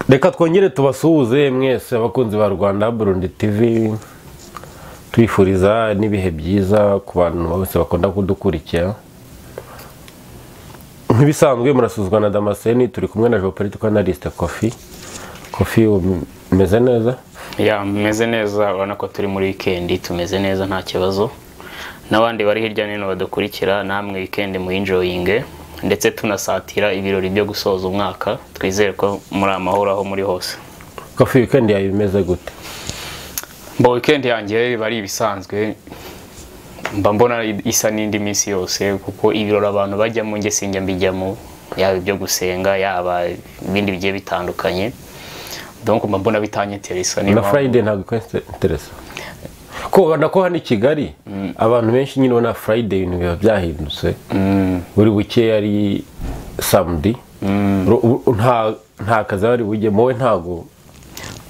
reka twongere tubasuhuze mwese abakunzi ba rwanda burundi tv twifuriza n'ibihe byiza ku bantu bose bakunda kudukurikira nk'ibisanzwe murasuzwa na damascene turi kumwe na jeopolitiko analyste kofi kofi umeze neza ya mumeze neza urabona ko turi muri wikendi tumeze neza nta kibazo n'abandi bari hirya no hino badukurikira namwe wikendi muyinjoyinge ndetse tunasatira ibirori byo gusoza umwaka twizere ko muri amahoro aho muri hose kofi wikendi yawe imeze gute mba wikendi yanjye biba ari ibisanzwe mba mbona isa n'indi minsi yose kuko ibirori abantu bajyamo njye sinjya mbijyamo yaba ibyo gusenga yaba ibindi bigiye bitandukanye donc mba mbona bitanyeteresa na friday ntabwo ikweteresa ko ubona ko hano i kigali abantu benshi nyine ubona friday ibintu biba byahindutse buri buke ari samedi nta kazi aba ari bujye wowe ntabwo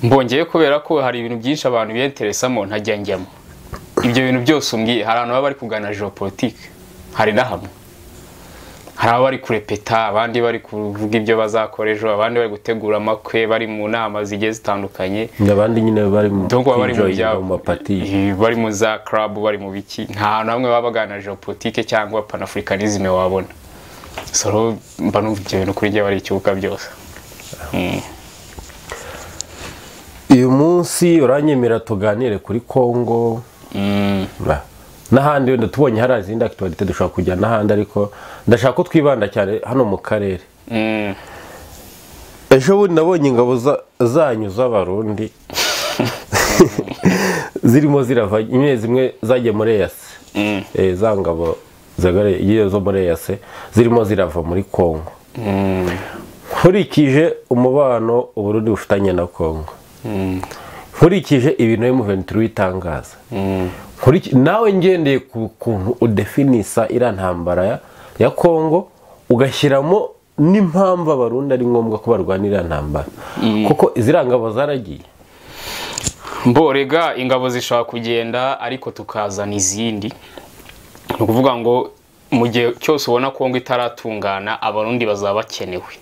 mbongeye kubera ko hari ibintu byinshi abantu biyeteresamo ntajya njyamo ibyo bintu byose umbwiye hari abantu baba bari kugana geopolitike hari na hamwe hari abari kurepeta abandi bari kuvuga ibyo bazakora ejo abandi bari gutegura amakwe bari mu nama zigiye zitandukanye abandi nyine bari mu donc baba bari mu enjoy byabo mu mapati bari mu za club bari mu biki nta hantu hamwe baba baganira geopolitike cyangwa panafricanisme wabona so rero mba numva ibyo bintu kuri njye bari ikibuga byose Mm. uyu munsi uranyemera tuganire kuri kongo Mm. Na- n'ahandi wenda tubonye hari izindi akitorite dushobora kujya n'ahandi ariko ndashaka ko twibanda cyane hano mu karere Mm. ejo bundi nabonye ingabo za- zanyu z'abarundi zirimo zirava imwe zimwe zagiye muri eyase Mm. Eh, za ngabo zagare- iyo zo muri eyase zirimo zirava muri kongo Mm. nkurikije umubano uburundi bufitanye na kongo Mm. nkurikije ibintu emuventuri itangaza Mm. Nkuriki- nawe ngendeye ku kuntu udefinisa iriya ntambara ya- ya kongo ugashyiramo n'impamvu abarundi ari ngombwa ko barwanira iriya ntambara kuko iziriya ngabo zaragiye mborega ingabo zishobora kugenda ariko tukazana izindi ni ukuvuga ngo mu gihe cyose ubona kongo itaratungana abarundi bazaba bakenewe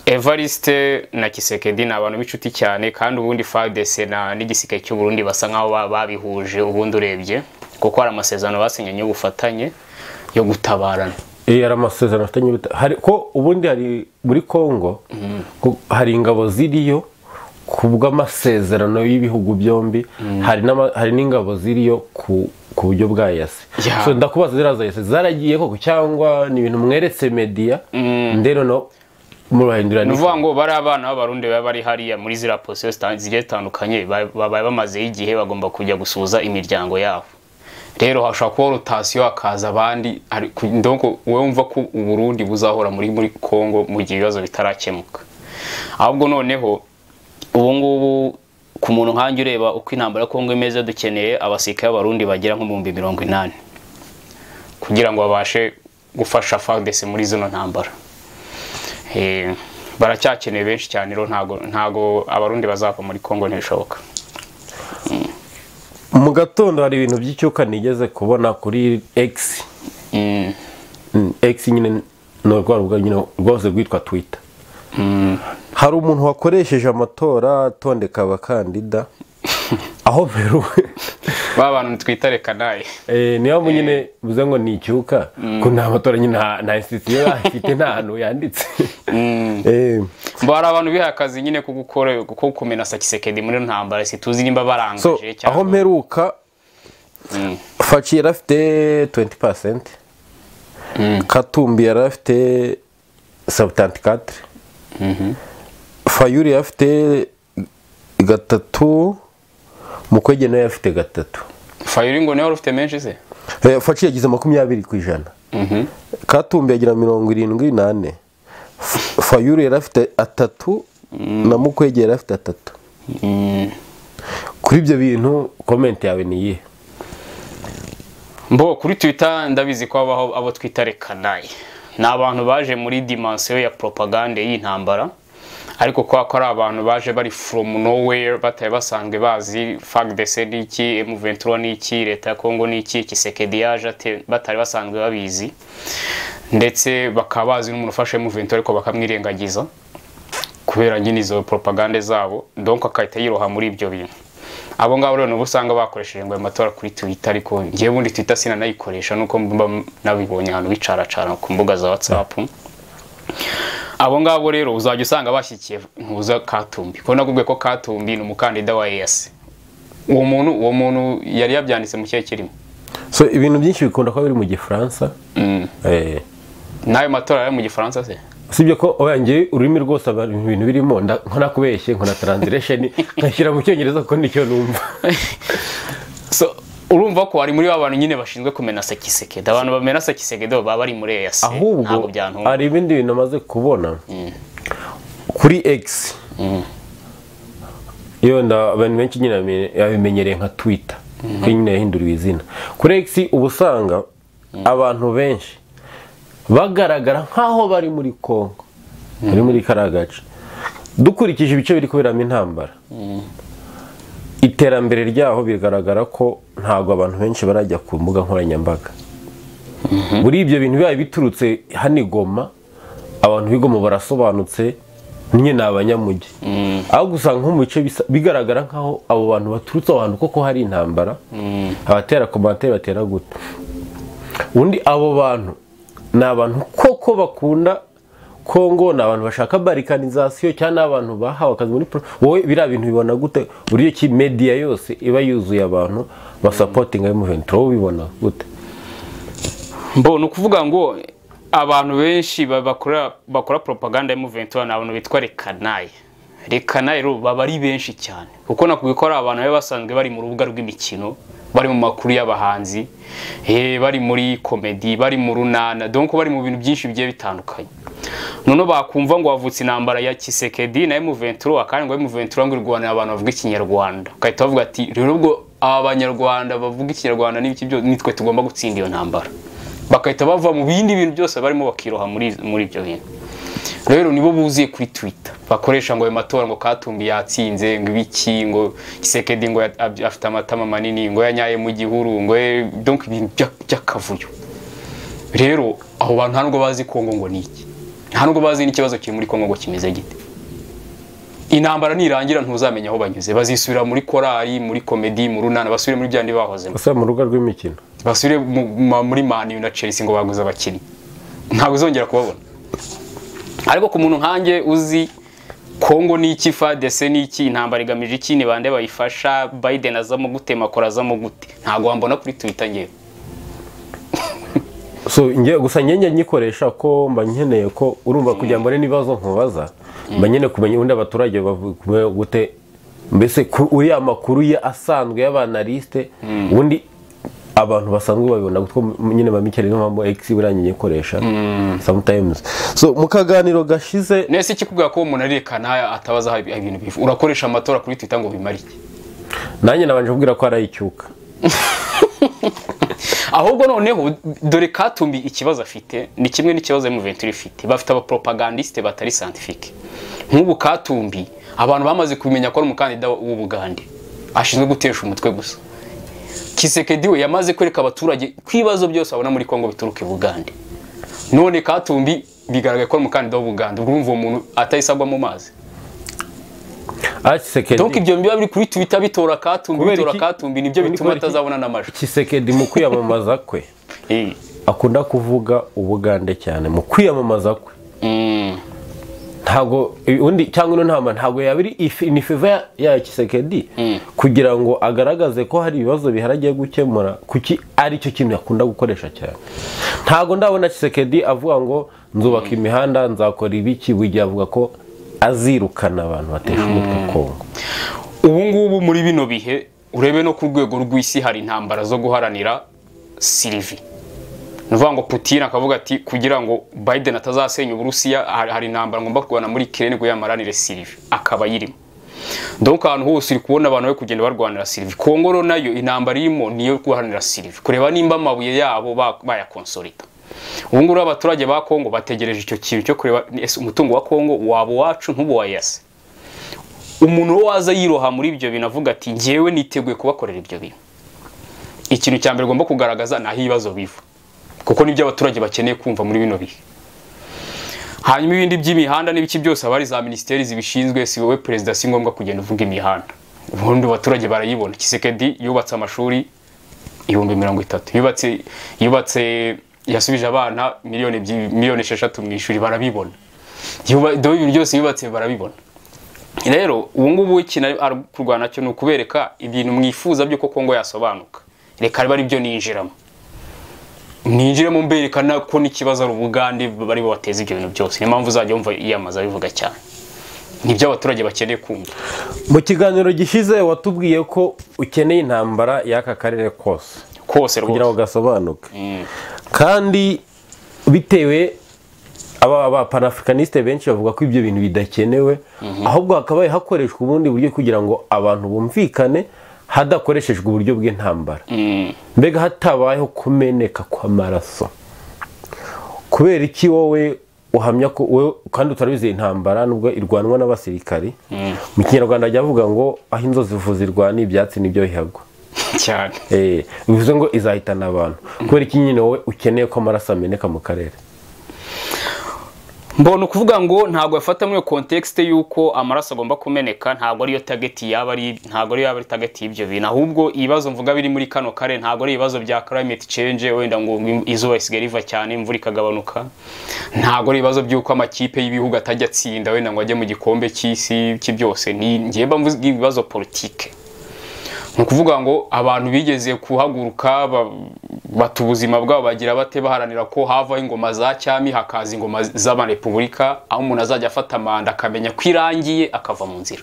evariste na kisekedi ni abantu b'inshuti cyane kandi ubundi fadese na n'igisike cy'uburundi basa nk'aho ba- babihuje ubundi urebye kuko hari amasezerano basinyanye y'ubufatanye yo gutabarana Eh, hari amasezerano afitanye ubuta- hari ko ubundi hari muri kongo ko hari ingabo ziriyo ku bw'amasezerano y'ibihugu byombi hari n'ama- hari n'ingabo ziriyo ku ku buryo bwa yase Ya. so ndakubaza ziriya za yase zaragiye koko cyangwa ni ibintu mweretse media ndero no murahindura ni ni ukuvuga ngo bari abana b'abarundi baba bari hariya muri ziriya posiyo zita- zigiye zitandukanye ba- babaye bamazeho igihe bagomba kujya gusuhuza imiryango yabo rero hashobora kuba rotasiyo hakaza abandi hari- ku- donc wowe wumva ko uburundi buzahora muri muri kongo mu gihe ibibazo bitarakemuka ahubwo noneho ubu ngubu ku muntu nkanjye ureba uko intambara ya kongo imeze dukeneye abasirikare b'abarundi bagera nko mu bihumbi mirongo inani kugira ngo babashe gufasha fagdesi muri zino ntambara Eh, baracyakeneye benshi cyane rero ntago ntago abarundi bazava muri Kongo ntibishoboka mu gatondo hari ibintu by'icyuka nigeze kubona kuri X Mm, Mm, X nyine ni urwa rubuga nyine rwose rwitwa Twitter mm, hari umuntu wakoresheje amatora atondeka abakandida aho peru ba bantu twita reka naye eh, niyo mpamvu nyine bivuze ngo ni icyuka ko nta matora nyine nta nta institution afite nta hantu yanditse Eh, mba hari abantu bihaye akazi nyine ko gukora ko kumena sakisekedi muri ntambara situzi nimba so barangaje aho mperuka Mm, faci yari afite 20% katumbi yari afite 74 fayuri yari afite gatatu mukwege nawe yari afite gatatu Fayuri ngo niwe wari ufite menshi se Eh, faci yagize makumyabiri ku ijana Mhm. katumbi agira mirongo irindwi n'ane F- fayuru yari afite atatu na mukwege yari afite atatu Mm. kuri ibyo bintu komenti yawe ni iyihe mbo kuri twita ndabizi ko habaho abo twita rekanaye ni abantu baje muri dimansiyo ya propagande y'intambara ariko kubera ko ari abantu baje bari from nowhere batari basanzwe bazi fagdese ni iki emuventura ni iki leta ya kongo ni iki kisekedi yaje ate batari basanzwe babizi ndetse bakaba bazi n'umuntu ufashe emuventura ariko bakamwirengagiza kubera nyine izo propagande zabo donc akahita yiroha muri ibyo bintu abo ngabo rero nabo usanga bakoresheje ngo ayo matora kuri twitter ariko ngewe ubundi twitter sinanayikoresha nuko mba nabibonye ahantu bicaracara ku mbuga za whatsapp abo ngabo rero uzajya usanga bashyikiye ntuza katumbi ko nakubwiye ko katumbi ni umukandida wa EAC uwo muntu uwo muntu yari yabyanditse mu kihe kirimo so ibintu byinshi bikunda kuba biri mu gifaransa eh, n'ayo matora yari mu gifaransa se usibye ko oyange ururimi rwose aba- ibintu birimo nda- nkanakubeshye nkana translation nkashyira mu cyongereza kuko nicyo numva so urumva ko ari muri ba bantu nyine bashinzwe kumena sekisekeda abantu bamena sekisekeda baba bari muri EAC ntabwo ahubwo byantuma hari ibindi bintu amaze kubona kuri x iyo nda abantu benshi nyine bame- babimenyereye nka twita kuko nyine yahinduriwe izina kuri x uba usanga abantu benshi bagaragara nk'aho bari muri congo bari muri kariya gace dukurikije ibice biri kuberamo intambara iterambere ryaho bigaragara ko ntabwo abantu benshi barajya ku mbuga nkoranyambaga muri ibyo bintu bibaye biturutse hano i Goma abantu b'igoma barasobanutse nyine ni abanyamugi aho gusanga nko mu bice bisa- bigaragara nk'aho abo bantu baturutse aho hantu koko hari intambara abatera komantere batera gute undi abo bantu ni abantu koko bakunda kongo ni abantu bashaka barikanizasiyo cyangwa ni abantu bahawe akazi muri pro wowe biriya bintu bibona gute uburyo ki mediya yose iba yuzuye abantu basapotinga y'umuventi wowe ubibona gute mbo ni ukuvuga ngo abantu benshi ba- bakora bakora propaganda ya movement ni abantu bitwa rekanaye rekanaye rero baba ari benshi cyane kuko nakubwiye ko ari abantu baba basanzwe bari mu rubuga rw'imikino bari mu makuru y'abahanzi eh, bari muri komedi bari mu runana donc bari mu bintu byinshi bigiye bitandukanye noneho bakumva ngo havutse intambara ya kisekedi na M23 akandi ngo M23 ngo irwanira abantu bavuga ikinyarwanda ukahita bavuga ati rero ubwo aba banyarwanda bavuga ikinyarwanda n'ibiki byo nitwe tugomba gutsinda iyo ntambara bagahita bava mu bindi bintu byose barimo bakiroha muri muri ibyo bintu rero nibo buzuye kuri twitter bakoresha ngo ayo matora ngo katumbi yatsinze ngo ibiki ngo kisekedi ngo ya- ab- afite amatama manini ngo yanyaye mu gihuru ngo eh, donc ibintu bya- by'akavuyo rero abo bantu nta nubwo bazi kongo ngo ni iki nta nubwo bazi n'ikibazo kiri muri kongo ngo kimeze gite intambara nirangira ntuzamenya aho banyuze bazisubira muri korali muri komedi mu runana basubire muri byandi bahozemo ese mu rubuga rw'imikino basubire mu- ma- muri mani na chelsea ngo baguze abakinnyi ntabwo uzongera kubabona ariko ku muntu nkanjye uzi kongo ni iki fadese ni iki intambara igamije iki ni bande bayifasha biden azamo gute makora azamo gute ntabwo wambona kuri twitter ngewe so nge gusa njye nyikoresha ko mba nkeneye ko urumva kugira ngo mbone n'ibibazo nkubaza mba nkeneye kumenya ubundi abaturage bavuga gute mbese ku- uriya makuru ye asanzwe y'abanalisite ubundi abantu basanzwe babibona kuko m- nyine bamikereye niyo mpamvu x buriya nyikoresha sometimes so mu kaganiro gashize nese ikikubwira ko uwo muntu arerekana atabaza aho ibintu biva urakoresha amatora kuri twitter ngo bimare iki nanjye nabanje kubwira ko ari icyuka ahubwo noneho dore katumbi ikibazo afite ni kimwe n'ikibazo M23 ifite bafite abapropagandiste batari scientifique nk'ubu katumbi abantu bamaze kumenya ko ari umukandida w'ubugande ashinzwe gutesha umutwe gusa kisekedi we yamaze kwereka abaturage ko ibibazo byose babona muri kongo bituruka ibugande none katumbi bigaragaye ko ari umukandida w'ubugande ubwo urumva uwo muntu atayisagwa mu mazi donc akisekedi ibyo biba biri kuri twitter bitora katumbi Kubera bitora iki? katumbi nibyo Kubera bituma iki? atazabona n'amajwi kisekedi mu kwiyamamaza kwe Eh. akunda kuvuga ubugande cyane mu kwiyamamaza kwe Mm. ntabwo undi cyangwa ino nama ntabwo yaba ari ifi- ni feva ya- ya kisekedi kugira ngo agaragaze ko hari ibibazo bihari agiye gukemura kuki ari cyo kintu yakunda gukoresha cyane ntabwo ndabona kisekedi avuga ngo nzubaka imihanda nzakora ibiki buri gihe avuga ko azirukana abantu batesha umutwe kongo ubu ngubu muri bino bihe urebe no ku rwego rw'isi hari intambara zo guharanira sirivi ni ukuvuga ngo putin akavuga ati kugira ngo biden atazasenya uburusiya hari hari intambara ngomba kurwana muri kirene ngo yamaranire sirivi akaba ayirimo donc ahantu hose uri kubona abantu bari kugenda barwanira sirivi kongo rero nayo intambara irimo niyo guharanira sirivi kureba nimba amabuye yabo ba- bayakonsolida ubu ngubu rero abaturage ba kongo bategereje icyo kintu cyo kureba ese umutungo wa kongo waba uwacu ntuba uwa yase umuntu wo waza yiroha muri ibyo bintu avuga ati ngewe niteguye kubakorera ibyo bintu ikintu cya mbere ugomba kugaragaza ni aho ibibazo biva kuko nibyo abaturage bakeneye kumva muri bino bihe hanyuma ibindi by'imihanda n'ibiki byose aba ari za minisiteri zibishinzwe si wowe perezida si ngombwa kugenda uvuga imihanda ubundi abaturage barayibona kisekedi yubatse amashuri ibihumbi mirongo itatu yubatse yubatse yasubije abana miliyoni ebyiri- miliyoni esheshatu mu ishuri barabibona Yuba- do ibintu byose yubatse barabibona rero ubu ngubu ikintu ari ari kurwana cyo ni ukubereka ibintu mwifuza by'uko Kongo yasobanuka reka biba ari byo ninjiramo ninjiremo mberekana ko n'ikibazo ari ubugande bari bateza ibyo bintu byose niyo mpamvu uzajya wumva yiyamamaza bivuga cyane nibyo abaturage bakeneye kumva mu kiganiro gishize watubwiye ko ukeneye intambara y'aka karere kose kose kugira ngo rwose gasobanuke Mm. kandi bitewe aba ba panafricanisite benshi bavuga ko ibyo bintu bidakenewe ahubwo hakabaye hakoreshwa ubundi buryo kugira ngo abantu bumvikane hadakoreshejwe uburyo bw'intambara Mm. mbega hatabayeho kumeneka kw'amaraso kubera iki wowe uhamya ko wowe kandi utarabizeye intambara nubwo irwanwa n'abasirikari mu kinyarwanda bajya bavuga ngo aho inzozi zivuzirwa n'ibyatsi nibyo bihagwa cyane Eh, bivuze ngo izahitana abantu kubera iki nyine wowe ukeneye ko amaraso ameneka mu karere mbona ukuvuga ngo ntabwo yafata muri iyo kontekisite y'uko amaraso agomba kumeneka ntabwo ariyo tageti yaba ari ntabwo ariyo yaba ari tageti y'ibyo bintu ahubwo ibibazo mvuga biri muri kano kare ntabwo ari ibibazo bya climate change wenda ngo izuba risigaye riva cyane imvura ikagabanuka ntabwo ari ibibazo by'uko amakipe y'ibihugu atajya atsinda wenda ngo ajye mu gikombe cy'isi cye byose ni njyewe mba mvuga ibibazo politike ni ukuvuga ngo abantu bigeze kuhaguruka ba- bata ubuzima bwabo bagira bate baharanira ko havaho ingoma za cyami hakaza ingoma z'amarepubulika aho umuntu azajya afata manda akamenya ko irangiye akava mu nzira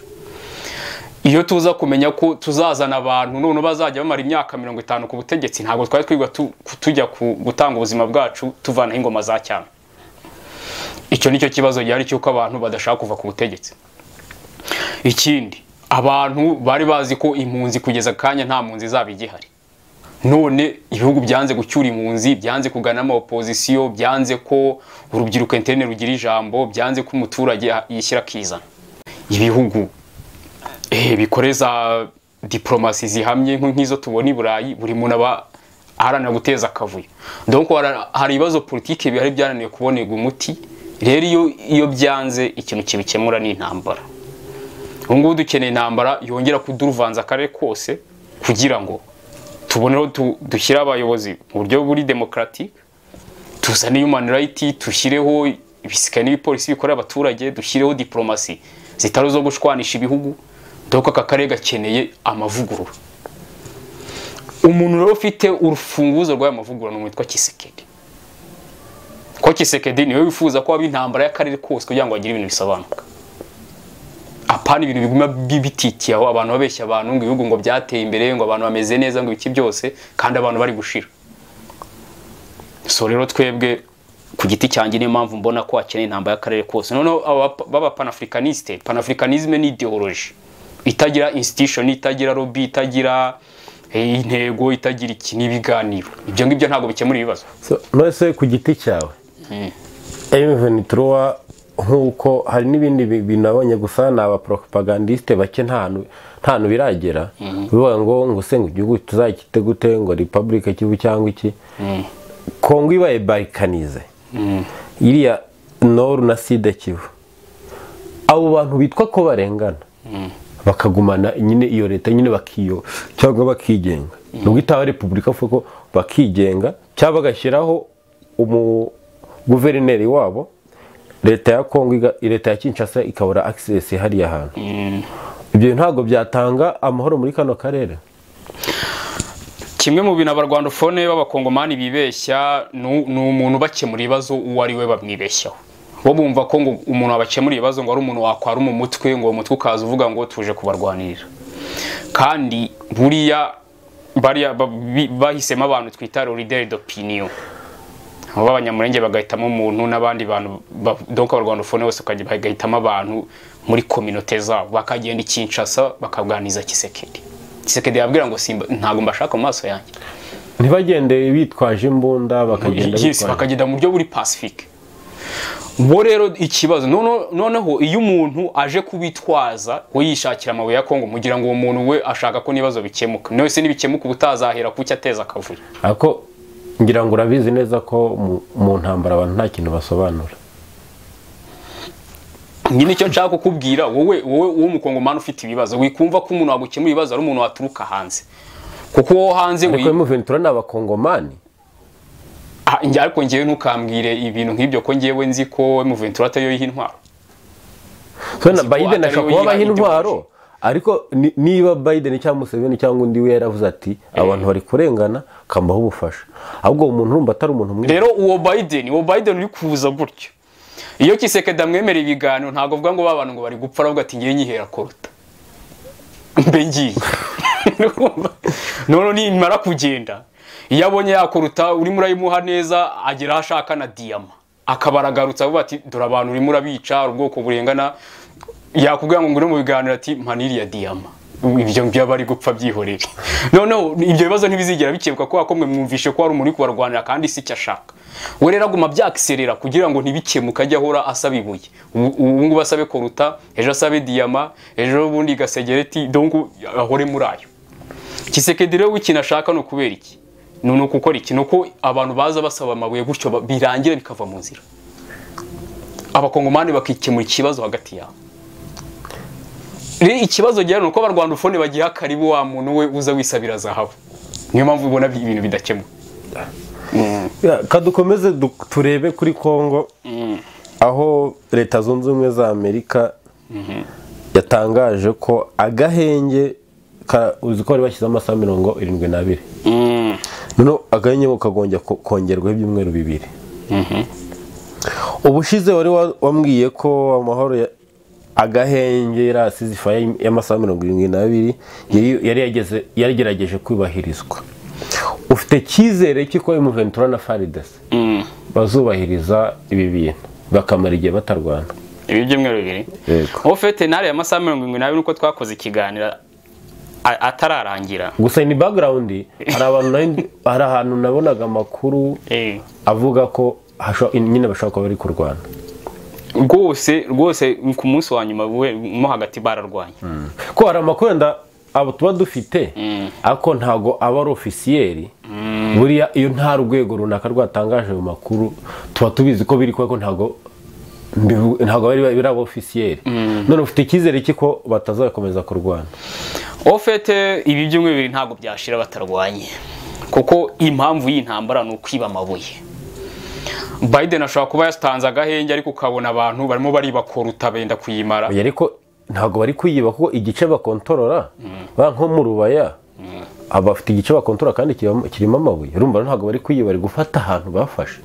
iyo tuza kumenya ko tuzazana abantu none bazajya bamara imyaka mirongo itanu ku butegetsi ntabwo twari twigwa tu- tujya ku- gutanga ubuzima bwacu tuvanaho ingoma za cyami icyo ni cyo kibazo gihari cy'uko abantu badashaka kuva ku butegetsi ikindi abantu bari bazi ko impunzi kugeza akanya nta mpunzi zaba igihari none ibihugu byanze gucyura impunzi byanze kuganamo opozisiyo byanze ko urubyiruko interne rugira ijambo byanze ko umuturage yishyira akizana ibihugu eh, bikoreza diplomasi zihamye nko nk'izo tubona i burayi buri muntu aba aharanira guteza akavuyo donc hara- hari ibibazo politiki bihari byananiwe kubonerwa umuti rero iyo iyo byanze ikintu kibikemura ni intambara ubu ngubu dukeneye intambara yongera kuduruvanza akarere kose kugira ngo tubone aho tu- dushyira abayobozi mu buryo buri demokarati tuzane human right dushyireho ibisika n'ibipolisi bikorera abaturage dushyireho diplomasi zitari zo gushwanisha ibihugu dore aka karere gakeneye amavugurura umuntu rero ufite urufunguzo rw'aya mavugurura ni umuntu witwa kisekedi ko kisekedi niwe wifuza ko haba intambara y'akarere kose kugira ngo bagire ibintu bisobanuka apana ibintu biguma bibitikiye aho abantu babeshya abantu ngo ibihugu ngo byateye imbere ngo abantu bameze neza ngo ibiki byose kandi abantu bari gushira so rero twebwe ku giti cyanjye niyo mpamvu mbona ko hakeneye intambara y'akarere kose noneho aba- baba panafricaniste panafricanisme ni ideology itagira institution itagira lobby itagira eh, intego itagira iki n'ibiganiro ibyo ngibyo ntabwo bikemura ibibazo So, nonese ku giti cyawe Even Truwa nk'uko hari n'ibindi bi- bintu nabonye gusa ni abaporopagandisite bake nta hantu- nta hantu biragera bivuga ngo ngo se ngo igihugu tuzakite gute ngo repubulika kivu cyangwa iki kongo ibaye barikanize iriya noru na sida kivu abo bantu bitwa ko barengana bakagumana nyine iyo leta nyine bakiyo cyangwa bakigenga nubwo itaba repubulika avuga ko bakigenga cyangwa bagashyiraho umu guverineri wabo leta ya kongo iga- leta ya kinshasa ikabura access hariya hantu ibyo ntabwo byatanga amahoro muri kano karere kimwe mu bintu abarwandofone b'abakongomani bibeshya ni ni umuntu ubakemura ibibazo uwo ari we bamwibeshyaho bo bumva ko ngo umuntu wabakemura ibibazo ngo ari umuntu wakwara mu mutwe ngo uwo mutwe ukaza uvuga ngo tuje kubarwanirira kandi buriya bariya ba- bi- bahisemo abantu twita rorideri d'opinion abo b'abanyamurenge bagahitamo umuntu n'abandi bantu ba- donc abarwandofone bose bakajya- bagahitamo abantu muri kominote zabo bakagenda i Kinshasa bakaganiriza Kisekedi Kisekedi yababwira ngo simba ntabwo mbashaka mu maso yanjye ntibagende bitwaje imbunda bakagenda Yes, bitwaje bakagenda mu buryo buri pacifique bo rero ikibazo nono- noneho iyo umuntu aje kubitwaza we yishakira amabuye ya kongo mugira ngo uwo muntu we ashaka ko n'ibibazo bikemuka nawe se nibikemuka ubutazahera ku cyo ateza akavuyo ariko ngira ngo urabizi neza ko mu- mu ntambara abantu nta kintu basobanura nyine icyo nshaka kukubwira wowe wowe wowe umukongomani ufite ibibazo wikumva ko umuntu wagukemura ibibazo ari umuntu waturuka hanze kuko wowe hanze ariko wi- emuventura ni abakongomani Ah, njye ariko ngewe ntukambwire ibintu nk'ibyo ko ngewe nzi ko emuventura atariyo yiha intwaro so na ko biden atari ashobora we kuba yiha abaha intwaro ideology. ariko ni- niba biden cyangwa museveni cyangwa undi we yaravuze ati abantu bari kurengana kambaho ubufasha ahubwo uwo muntu urumva atari umuntu mwiza rero uwo biden uwo biden uri kuza gutyo iyo kisekedi amwemerera ibiganiro ntabwo avuga ngo ba bantu ngo bari gupfa ahubwo ati ngewe nyihera korota mbe ngiye none nimara kugenda iyo abonye yakoruta urimo urayimuha neza agera aho ashaka na diyama akaba aragarutse avuga ati dore abantu urimo urabica hari ubwoko burengana yakubwira ngo ngure mu biganiro ati maniriya diyama ibyo ngibyo bari gupfa byihorere noneho ibyo bibazo ntibizigera bikebuka kubera ko mwe mwumvishe ko hari umuntu uri kubarwanira kandi si icyo ashaka we rero aguma byakiserera kugira ngo ntibikemuke ajye ahora asaba ibuye Ubu- ubu ngubu asabe koruta ejo asabe diyama ejo ubundi gasegereti dongo ahore muri ayo kisekedi rero we ikintu ashaka ni ukubera iki ni ni ukukora iki ni uko abantu baza basaba amabuye gutyo ba- birangira bikava mu nzira abakongomani bakikemura ikibazo hagati yabo rero ikibazo gihari ni uko abarwanda ufone bagiha karibu wa muntu we uza wisabira zahabu niyo mpamvu ubona bi- ibintu bidakemuka Ya, kadukomeze du- turebe kuri kongo aho leta zunze ubumwe za amerika yatangaje ko agahenge ka- uzi ko bari bashyize amasaha mirongo irindwi n'abiri noneho agahenge ngo kagombye ko- kongerwaho ibyumweru bibiri ubushize wari wa- wambwiye ko amahoro ya- agahenge yari asize ifaye y'amasaha mirongo irindwi n'abiri yari- yari yageze- yarigerageje kubahirizwa ufite icyizere cy'uko emuventura na faridesi bazubahiriza ibi bintu bakamara igihe batarwana ibi byumweru bibiri Yego. uwo fete ntare y'amasaha mirongo irindwi n'abiri nuko twakoze ikiganiro a- atararangira gusa ni background hari abantu nari- hari ahantu nabonaga amakuru Eh. avuga ko hasho- nyine bashobora kuba bari kurwana rwose rwose ku munsi wa nyuma we mo hagati bararwanya ko hari amakuru wenda abo tuba dufite ariko ntago aba ari ofisiyeri buriya iyo nta rwego runaka rwatangaje ayo makuru tuba tubizi ko biri kubera ko ntago mbivu- ntago bari bari aba ofisiyeri none ufite icyizere cy'uko batazakomeza kurwana uwo fete ibi byumweru bibiri ntabwo byashira batarwanye kuko impamvu y'intambara ni ukwiba amabuye biden ashobora kuba yatanze agahenge ariko ukabona abantu barimo baribakoruta benda kuyimara oya ariko ntabwo bari kuyiba kuko igice bakontorora ba nko mu rubaya abafite igice bakontorora kandi kirimo kirimo amabuye urumva rero ntabwo bari kuyiba bari gufata ahantu bafashe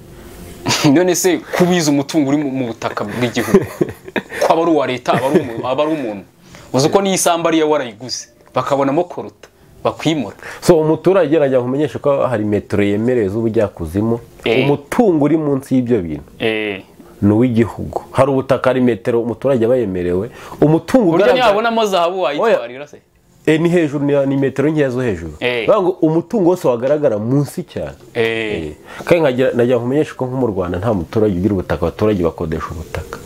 none se kubiza umutungo uri mu- mu butaka bw'igihugu ko aba ari uwa leta aba ari umu- aba ari umuntu uzi ko n'iyi samba ariyo warayiguze bakabonamo koruta bakwimura so umuturage arajya kumenyesha ko hari metero yemerewe z'ubujyakuzimu Eh. umutungo uri munsi y'ibyo bintu ni uw'igihugu hari ubutaka hari metero umuturage aba yemerewe umutungo uburyo ugaragara ntiyabonamo zahabu wayitwarira se Eh, ni hejuru ni- ni metero nkeya zo hejuru Eh. Bavuga ngo umutungo wose wagaragara munsi cyane Eh. kandi nkagira- najya kumenyesha ko nko mu rwanda nta muturage ugira ubutaka abaturage bakodesha ubutaka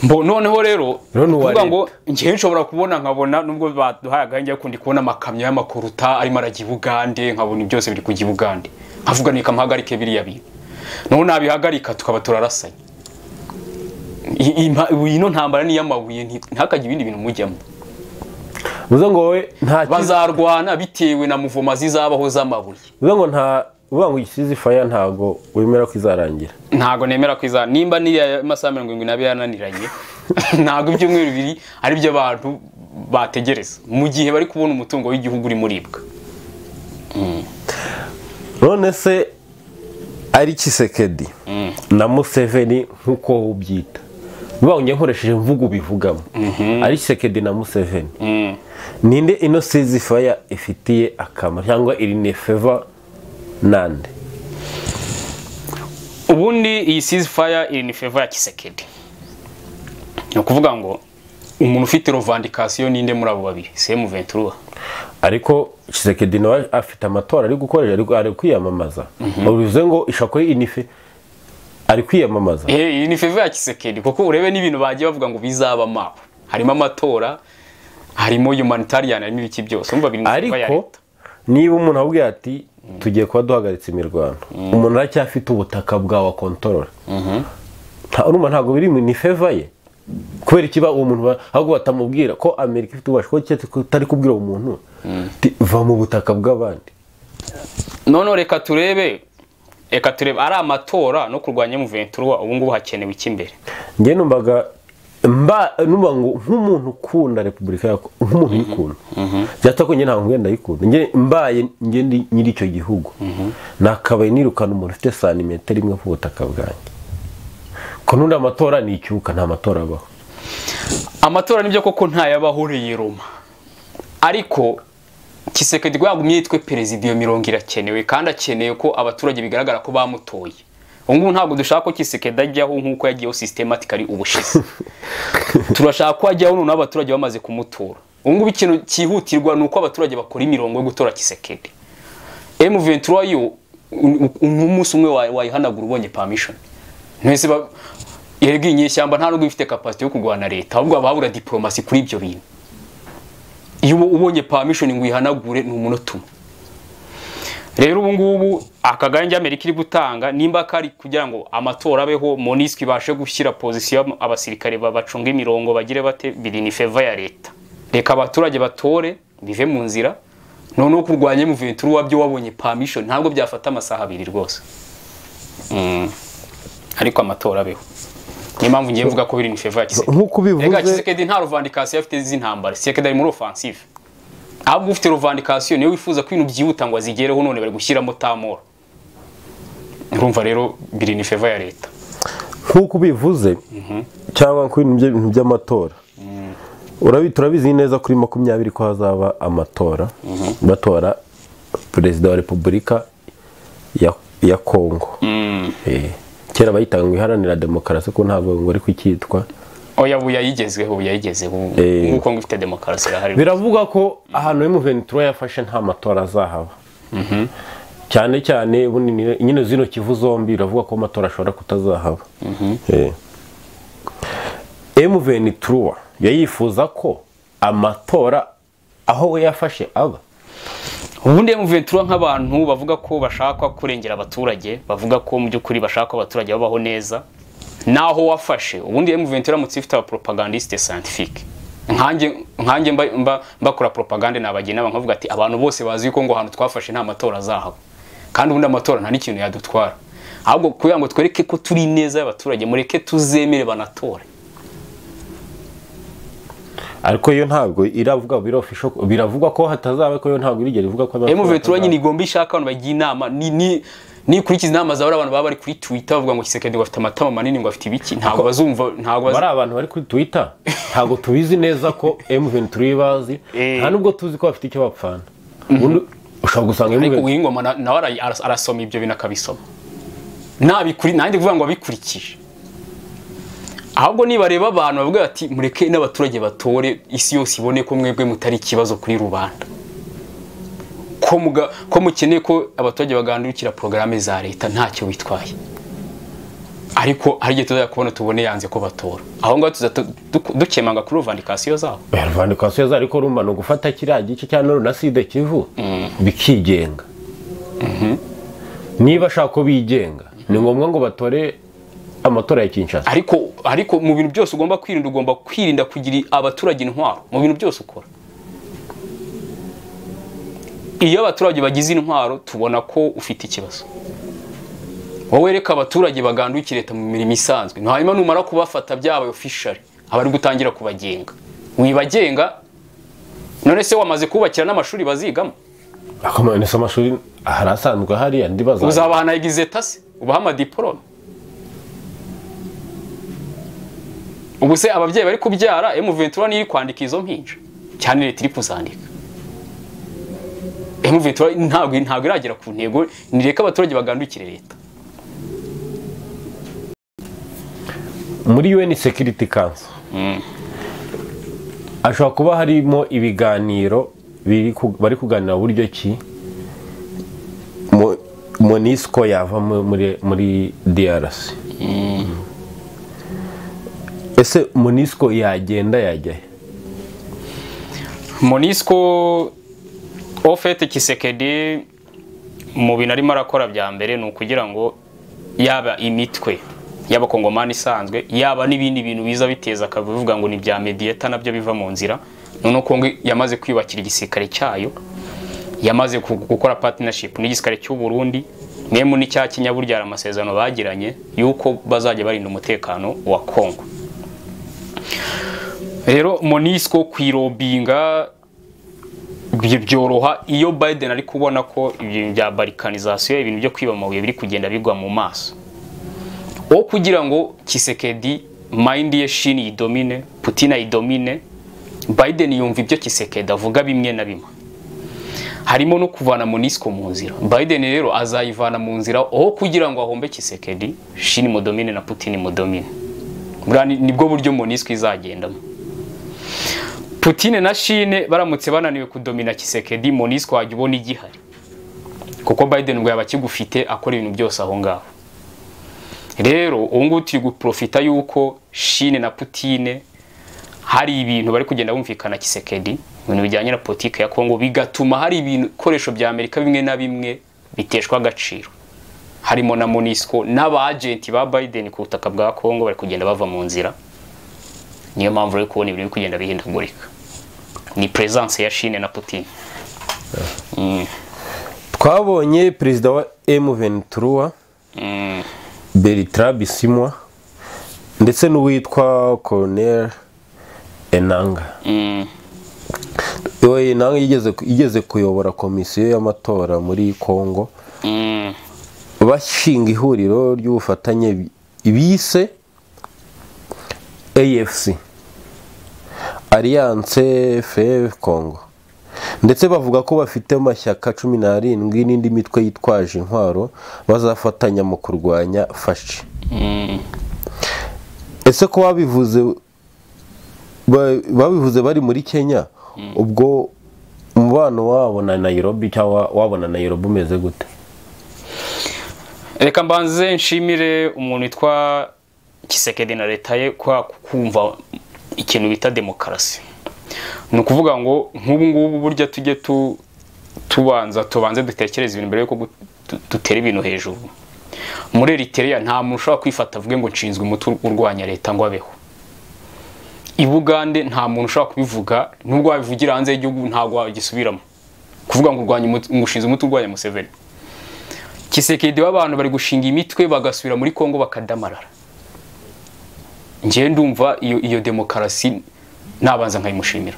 Mbo- noneho rero Rero ni uwa kuvuga leta. ngo njyewe nshobora kubona nkabona nubwo baduhaye agahenge ariko ndi kubona amakamyo y'amakoruta arimo arajya i bugande nkabona ibi byose biri kujya i bugande nkavuga reka mpahagarike biriya bintu noneho nabihagarika tukaba turarasanye I- i- mpa- ino ntambara ni iy'amabuye nti- ntihakajye ibindi bintu mujyamo bivuze ngo wowe nta kiza bazarwana bitewe na muvoma zizabaho z'amabuye bivuze ngo nta bivuga ngo igisizi faya ntago wemera ko izarangira ntago nemera ko iza nimba niriya masaha mirongo irindwi n'abiri yananiranye ntago ibyumweru bibiri ari byo abantu bategereza mu gihe bari kubona umutungo w'igihugu urimo uribwa none se ari kisekedi na museveni nk'uko ubyita bawongeye nkoresheje mvugo ubivugamo ari kisekedi na museveni ninde ino sizi faya ifitiye akamaro cyangwa iri ni feva nande ubundi iyi ceasefire iri ni favor ya kisekedi ni ukuvuga ngo umuntu ufite rovandikasiyo ninde muri abo babiri semu ventura ariko kisekedi nawe afite amatora ari gukoresha ariko ari kwiyamamaza bivuze ngo ishako ye inife ari kwiyamamaza Eh, iyi ni favor ya kisekedi kuko urebe n'ibintu bagiye bavuga ngo bizaba mabo harimo amatora harimo humanitarian harimo ibiki byose umva biri mu favor ya ariko leta. niba umuntu abwiye ati tugiye kuba duhagaritse imirwano umuntu aracyafite ubutaka bwawe akontorora nta urumva ntabwo biri mu- ni feva ye kubera ikiba uwo muntu ba- ahubwo batamubwira ko amerika ifite ububasha ko keretse utari kubwira uwo muntu uti, va mu butaka bw'abandi none reka turebe reka turebe ari amatora no kurwanya muventurwa ubu ngubu hakenewe iki imbere njye numvaga mba numva ngo nk'umuntu ukunda repubulika yako nk'umuntu uyikunda byatuma ko njye ntabwo ngenda ndayikunda njye mbaye njye ndi nyiri icyo gihugu nakabaye nirukana umuntu ufite santimetero imwe ku butaka bwanjye ko n'undi amatora ni icyuka nta matora abaho amatora nibyo koko ntayabahuriye roma ariko kisekedi yagumye yitwe perezida iyo mirongo irakenewe kandi akeneye ko abaturage bigaragara ko bamutoye ubu ngubu ntabwo dushaka ko kisekedi ajyaho nk'uko yagiyeho systematically ubushize turashaka ko ajyaho noneho abaturage bamaze kumutora ubu ngubu ikintu cyihutirwa ni uko abaturage bakora imirongo yo gutora kisekedi M23 yo umunsi umwe wayi- wayihanagura ubonye permission ntese ba yego inyeshyamba nta nubwo ifite capacity yo kurwana leta ahubwo ababura diplomasi kuri ibyo bintu iyo ubu- ubonye permission ngo uyihanagure ni umunota umwe rero ubu ngubu akagange amerika iri gutanga nimba kari kugira ngo amatora abeho monisco ibashe gushyira pozisiyo abasirikare babacunga imirongo bagire bate biri ni feva ya leta reka abaturage batore bive mu nzira noneho kurwanya muventuru wabyo wabonye permission ntabwo byafata amasaha abiri rwose Mm. ariko amatora abeho niyo mpamvu ngiye mvuga ko biri ni feva ya kisekedi nk'uko reka ubivuze kisekedi nta ruvandikasiyo afite z'intambara kisekedi ari muri offensive ahubwo ufite ruvandikasiyo niyo wifuza ko ibintu byihuta ngo azigereho none bari gushyiramo tamora urumva rero biri ni feva ya leta nk'uko ubivuze cyangwa ku bintu by'ibintu by'amatora Urabi- turabizi neza kuri makumyabiri ko hazaba amatora batora perezida wa repubulika ya, ya kongo Eh, kera bayitaga ngo iharanira demokarasi ko ntabwo ngo ari kucyitwa oya ubu yayigezweho ubu yayigezeho ubu Eh. ngubu kongo ifite demokarasi irahari biravugwa ko ahantu Ventura yafashe nta matora azahaba cyane cyane ubundi ni- nyine zino kivu zombi biravuga ko amatora ashobora kutazahaba Eh. M23 yayifuza ko amatora aho we yafashe aba ubundi M23 nk'abantu bavuga ko bashaka kurengera abaturage bavuga ko mu by'ukuri bashaka ko abaturage babaho neza naho wafashe ubundi M23 iramutse ifite abapropagandiste scientifique nkanjye nkanjye mba, mba, mbakora propagande nabagira inama nkavuga ati abantu bose bazi ko ngo ahantu twafashe nta matora azahaba kandi ubundi amatora nta n'ikintu yadutwara ahubwo kugira ngo twereke ko turi neza y'abaturage mureke tuzemere banatore ariko yo ntabwo iravuga birofisho biravugwa ko hatazaba ko yo ntabwo irigera ivuga ko amatora M23 atazaba. nyine igomba ishaka abantu bagira inama ni ni nikurikiza inama zawe abantu baba bari kuri Twitter bavuga ngo Kisekedi ngo afite amatama manini ngo afite ibiki ntabwo bazumva ntabwo baz... bari abantu bari kuri twita ntabwo tubizi neza ko M23 bazi Eh. nta nubwo tuzi ko bafite icyo bapfana ubundi ushobora gusanga ariko M23 uwingoma na- nawe ara- ara- arasoma ibyo bintu akabisoma nabikuri nanjye kuvuga ngo abikurikije ahubwo nibareba abantu bavuga bati mureke n'abaturage batore isi yose ibone ko mwebwe mutari ikibazo kuri rubanda ko muga- ko mukeneye ko abaturage bagandukira porogaramu za leta ntacyo bitwaye ariko hari igihe tuzajya kubona tubone yanze ko batora aho ngaho tuza tu- du- dukemanga kuri ruvandikasiyo zabo ruvanda kwa Suez ariko rumba ni ugufata kiriya gice cya Nord na Sud Kivu bikigenga niba ashaka ko bigenga ni ngombwa ngo batore amatora ya Kinshasa ariko ariko mu bintu byose ugomba kwirinda ugomba kwirinda kugira abaturage intwaro mu bintu byose ukora iyo abaturage bagize intwaro tubona ko ufite ikibazo wowe reka abaturage bagandukire leta mu mirimo isanzwe hanyuma numara kubafata byabaye ofishari aba ari gutangira kubagenga wibagenga none se wamaze kubakira n'amashuri bazigamo akomanisa amashuri hari asanzwe ahari andi bazaza uzabahana yagize tasi ubaha amadiporome ubu se ababyeyi bari kubyara M23 niyo iri kwandika izo mpinja cyane leta iri kuzandika M23 ntabwo ntabwo iragera ku ntego nireka abaturage bagandukire leta muri UN Security Council ashobora kuba harimo ibiganiro biri ku- bari kuganira buryo ki mo- monisco yava mu- muri, muri DRC ese monisco yagenda yajya he? monisco ofete kisekedi mu bintu arimo arakora bya mbere ni ukugira ngo yaba imitwe y'abakongomani isanzwe yaba n'ibindi bintu biza biteza akavuyo bivuga ngo ni bya mediyeta nabyo biva mu nzira noneho kongo yamaze kwiyubakira igisirikare cyayo yamaze ku- gukora partnership n'igisirikare cy'u Burundi memu n'icya Kenya burya hari amasezerano bagiranye yuko bazajya barinda umutekano wa Kongo rero Monisco kwirobinga byo byoroha iyo Biden ari kubona ko ibintu bya balkanization ibintu byo kwiba amabuye biri kugenda bigwa mu maso wo kugira ngo Kisekedi mind ye Shin yidomine Putin ayidomine Biden yumva ibyo Kisekedi avuga bimwe na bimwe harimo no kuvana Monisco mu nzira Biden rero azayivana mu nzira aho kugira ngo ahombe Kisekedi Shin mudomine na Putin mudomine buriya ni- nibwo buryo Monisco izagendamo Putin na Shin baramutse bananiwe kudomina Kisekedi Monisco wajya ubona igihari kuko Biden ubwo yaba akigufite akora ibintu byose aho ngaho rero ubu ngubu turi guprofita yuko Shin na Putin hari ibintu bari kugenda bumvikana kisekedi ibintu bijyanye na politiki ya kongo bigatuma hari ibikoresho bya amerika bimwe na bimwe biteshwa agaciro harimo na monisco n'abajenti ba biden ku butaka bwa kongo bari kugenda bava mu nzira niyo mpamvu rero kubona ibintu biri kugenda bihindagurika ni presence ya shine na putin twabonye perezida wa M23 Bertrand Bisimwa ndetse n'uwitwa Colonel Enanga Uwo Enanga yigeze yigeze kuyobora komisiyo y'amatora muri Kongo bashinga ihuriro ry'ubufatanye bise AFC Alliance FEV Congo ndetse bavuga ko bafite amashyaka cumi n'arindwi n'indi mitwe yitwaje intwaro bazafatanya mu kurwanya fashi ese ko babivuze ba- babivuze bari muri kenya ubwo umubano wabo na nayirobi cyangwa wabona nayirobi umeze gute reka mbanze nshimire umuntu witwa kisekedi na leta ye kwa kumva ikintu bita demokarasi ni ukuvuga ngo nk'ubu ngubu burya tujye tu- tubanza tubanze dutekereze ibintu mbere yuko gu- tu- dutera ibintu hejuru muri eriteriya nta muntu ushobora kwifata avuge ngo nshinzwe umuti urwanya leta ngo abeho i bugande nta muntu ushobora kubivuga nubwo wabivugira hanze y'igihugu ntabwo wagisubiramo kuvuga ngo urwanya umuti- ngo ushinzwe umuti urwanya museveni kisekedi w'abantu bari gushinga imitwe bagasubira muri kongo bakadamarara njyewe ndumva iyo iyo demokarasi nabanza nkayimushimira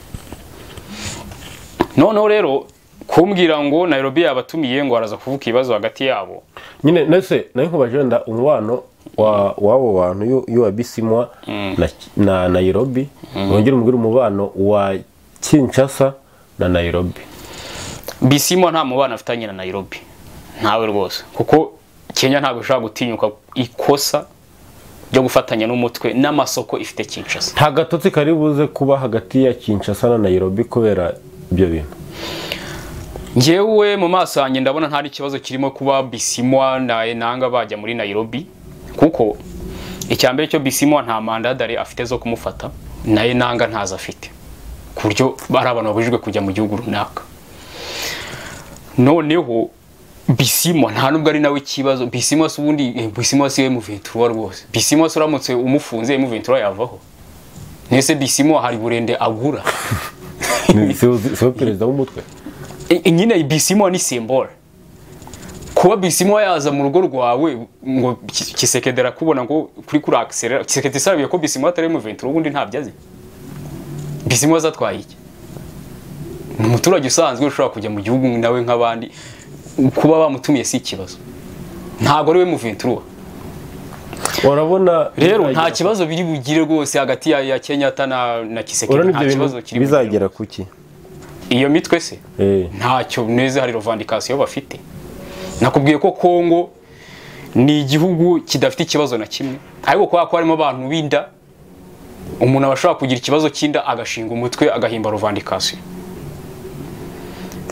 noneho rero kumbwira ngo nairobi yabatumiye ngo araza kuvuga ibibazo hagati yabo nyine nese nayo nkubaje wenda umubano wa- w'abo bantu y'u- y'uwa bisimwa na, na nayirobi wongere umubwire umubano wa kinshasa na nayirobi bisimo nta mubano afitanye na nairobi ntawe rwose kuko kenya ntabwo ishobora gutinyuka ikosa ryo gufatanya n'umutwe n'amasoko ifite kinshasa nta gatotsi kari buze kuba hagati ya kinshasa na nayirobi kubera ibyo bintu njyewe mu maso yanjye ndabona nta ikibazo kirimo kuba bisimwa na enanga bajya muri nayirobi kuko icya mbere cyo bisimwa nta mandadari afite zo kumufata na enanga ntazo afite ku buryo ari abantu babujijwe kujya mu gihugu runaka noneho bisimwa nta nubwo ari nawe ikibazo bisimwa si ubundi eh, bisimwa si emuventura rwose bisimwa si uramutse umufunze emuventura yavaho nese bisimwa hari burende agura Ni- si we- si we perezida w'umutwe I- i- nyine bisimo ni simbora kuba bisimo yaza mu rugo rwawe ngo Ki- kisekedi arakubona ngo kuri kuri akiserera kisekedi sabiye ko bisimo atari mu ventura ubundi ntabyo azi bisimo zatwaye iki ni umuturage usanzwe ushobora kujya mu gihugu nawe nk'abandi kuba bamutumiye si ikibazo ntabwo ari we mu ventura urabona rero nta kibazo biri bugire rwose hagati ya, ya kenyatta na, na kisekedi urabona nta ibyo kibazo bintu kiri bugire. bizagera kuki iyo mitwe se Eh. ntacyo neza hari rovandikasiyo bafite nakubwiye ko kongo ni igihugu kidafite ikibazo na kimwe ariko kubera ko harimo abantu b'inda umuntu aba ashobora kugira ikibazo cy'inda agashinga umutwe agahimba rovandikasiyo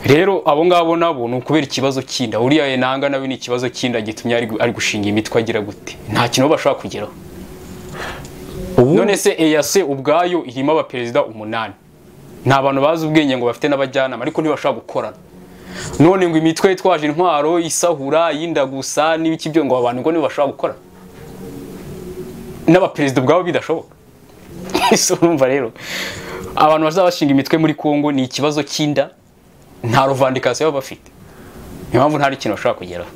rero abo ngabo nabo ni ukubera ikibazo cy'inda uriya enanga nawe ni ikibazo cy'inda gitumye ari gu- ari gushinga imitwe agira gute nta kintu bo bashobora kugeraho ubu none se eyase ubwayo irimo abaperezida umunani ni abantu bazi ubwenge ngo bafite n'abajyanama ariko ntibashobora gukorana none ngo imitwe yitwaje intwaro isahura yinda gusa n'ibiki byo ngo abantu ngo ntibashobora gukora n'abaperezida ubwabo bidashoboka ese urumva rero abantu bazaba bashinga imitwe muri congo ni ikibazo cy'inda nta ruvandikasiyo baba bafite niyo mpamvu nta kintu bashobora kugeraho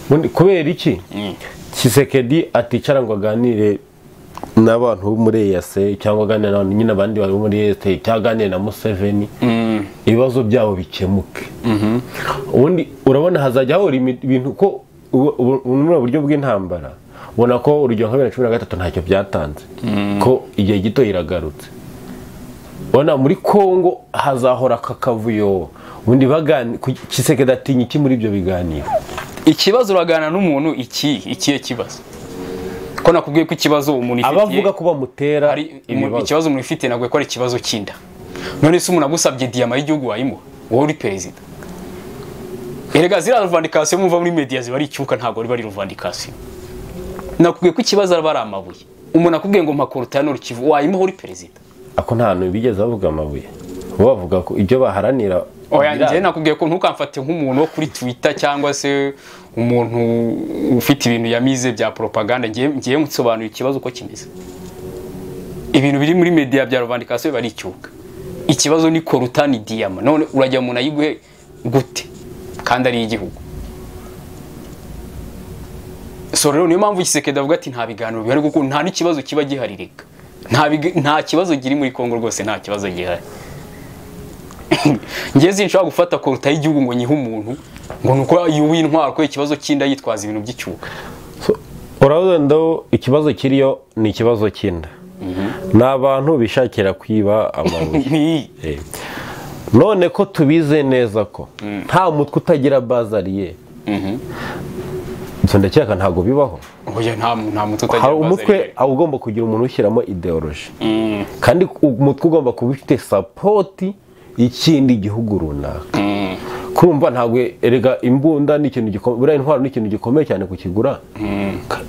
Ubundi kubera iki kisekedi aticara ngo aganire n'abantu bo muri eyase cyangwa aganire n'abantu nyine abandi bari muri eyase cyangwa aganire na museveni ibibazo byabo bikemuke ubundi urabona hazajya hahora imi- ibintu ko ubu- ubu- ubu ni buryo bw'intambara ubona ko urugero nka bibiri na cumi na gatatu ntacyo byatanze ko igihe gito iragarutse ubona muri kongo hazahora aka kavuyo ubundi bagani kisekedi atinya iki muri ibyo biganiro ikibazo uraganira n'umuntu iki ikihe kibazo ko nakubwiye ko ikibazo umuntu abavuga ko bamutera ari umu- ibibazo ikibazo umuntu ufite ntabwo ko ari ikibazo cy'inda none se umuntu agusabye diyama y'igihugu wayimuha wowe uri perezida erega ziriya ruvandikasiyo muva muri mediya ziba ari icyuka ntabwo riba ari ruvandikasiyo nakubwiye ko ikibazo aba ari amabuye umuntu akubwiye ngo mpakorota hano rukivu wayimuha uri perezida ako nta hantu bigeze bavuga amabuye bo bavuga ko ibyo baharanira oya birangira. njyewe nakubwiye ko ntukamfate nk'umuntu wo kuri twitter cyangwa se umuntu ufite ibintu yamize bya propaganda ngiye ngiye nsobanuye ikibazo uko kimeze ibintu biri muri media bya ruvandikasiyo biba ari icyuka ikibazo ni koruta ni diyama none urajya umuntu ayiguhe gute kandi ari iy'igihugu so rero niyo mpamvu gisekedi avuga ati nta biganiro bihari kuko nta n'ikibazo kiba gihari reka nta big- nta kibazo kiri muri kongo rwose nta kibazo gihari njye sinshobora gufata koruta y'igihugu ngo nyihe umuntu ngo ni uko yubuye intwaro kubera ikibazo cy'inda yitwaza ibintu by'icyuka So, urabona ikibazo kiriyo ni ikibazo cy'inda ni abantu bishakira kwiba amabuye Ni- Eh. none ko tubize neza ko nta mutwe utagira bazariye ibyo ndakeka ntabwo bibaho oya nta nta mutwe utagira hari ibibazo umutwe ari uba ugomba kugira umuntu ushyiramo ideoloji Mm. kandi umutwe ugomba kuba ufite sapoti y'ikindi gihugu runaka kurumva ntabwo erega imbunda ni ikintu gikomeye buriya intwaro ni ikintu gikomeye cyane kukigura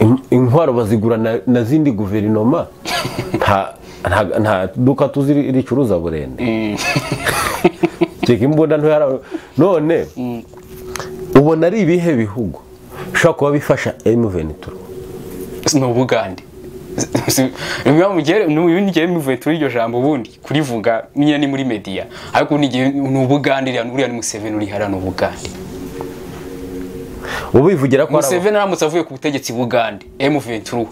Im- intwaro bazigura na- na zindi guverinoma nta nta- nta duka tuzi ri- ricuruza burende cyeka imbunda ntoya none ubona ari ibihe bihugu bishobora kuba bifasha M23 ni ubugande ngiye muvuye turi iryo jambo ubundi kurivuga niyo ni muri media ariko ubundi igihe ni ubugande uriya- uriya ni museveni uri hariya ni ubugande ubu bivugira ko ari abo- museveni aramutse avuye ku butegetsi bugande m23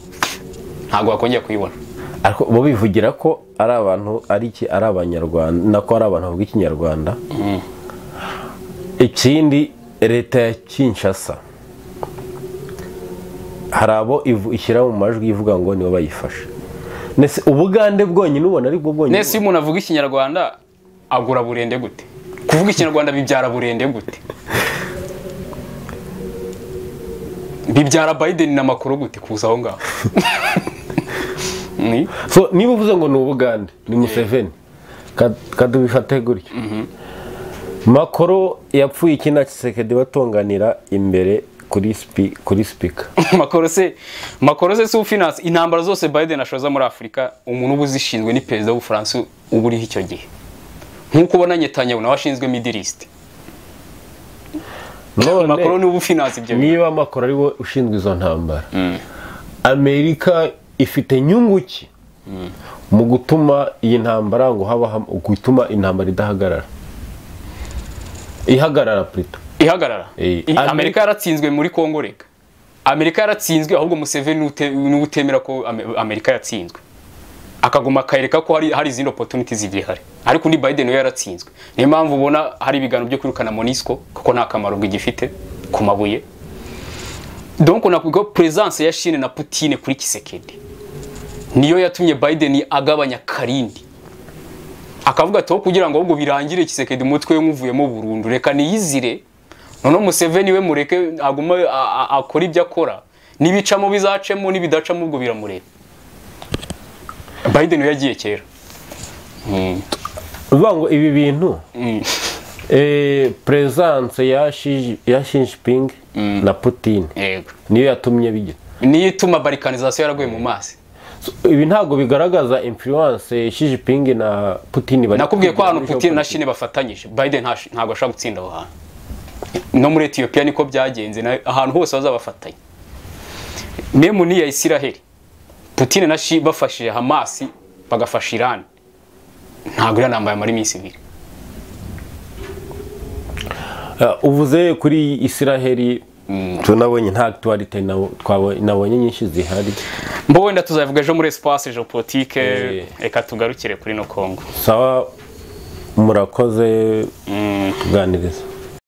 ntabwo wakongera kuyibona ariko bo bivugira ko ari abantu ari iki ari abanyarwanda nako ari abantu bavuga ikinyarwanda ikindi leta ya kinshasa hari abo ivu- ishyira mu majwi ivuga ngo nibo bayifashe Nese ubugande bwonyine ubona ari bwo bwonyine nese iyo umuntu avuga ikinyarwanda agura burende gute kuvuga ikinyarwanda bibyara burende gute bibyara biden na makuru gute kuza aho ngaho Ni? So, niba uvuze ngo ni ubugande ni museveni Ka- kadubifate gutyo makoro yapfuye iki na kisekedi batonganira imbere kuri sipi- kuri sipika makoro se makoro se si ufinanse intambara zose biden ashoza muri afurika umuntu uba uzishinzwe ni perezida w'ubufaransa uba uriho icyo gihe nk'uko ubona nyetanyahu nawe ashinzwe midilisite none makoro niwe uba ufinanse ibyo bintu niba makoro ari we ushinzwe izo ntambara amerika ifite inyungu ki mu gutuma iyi ntambara ngo habaho gutuma intambara idahagarara ihagarara plutôt. ihagarara Eh, I- Amerika- amerika yaratsinzwe muri kongo reka amerika yaratsinzwe ahubwo museveni niwe ute- niwe utemera ko Ame- amerika yatsinzwe akaguma akareka ko hari, hari izindi opportunities igihari ariko undi biden we yaratsinzwe niyo mpamvu ubona hari ibiganiro byo kwirukana monisco kuko nta kamaro gifite ku mabuye donc nakubwira ko presence ya Chine na Putin kuri Kisekedi niyo yatumye Biden agabanya karindi akavuga ati "Aho kugira ngo ahubwo birangire Kisekedi umutwe we nkuvuyemo burundu reka niyizire noneho Museveni we mureke aguma a- a- akora ibyo akora nibicamo bizacemo nibidacamo ubwo biramureba Biden we yagiye kera Mm. uvuga ngo ibi bintu Mm. eh, presence ya Xi ya Xi Jinping na Putin Yego. niyo yatumye bigira niyo ituma barikanizasiyo yaraguye mu mazi So, ibi ntabwo bigaragaza influence Xi Jinping na Putin bari nakubwiye ko kugira ahantu muri Putin na geopolitics. Chine bafatanyije Biden ntash- ntabwo ashobora gutsinda aho hantu no muri Ethiopia niko byagenze na- ahantu hose bazabafatanya nemu niya Isiraheli Putin na Shi bafashije Hamas bagafasha Iran ntabwo iriya ntambara yamara iminsi ibiri Ah, uvuze kuri isiraheli tunabonye nta akituwarite nabonye nyinshi zihari mbo wenda tuzavuga ejo muri espace geopolitique Eh. reka tugarukire kuri no Congo sawa murakoze kuganiriza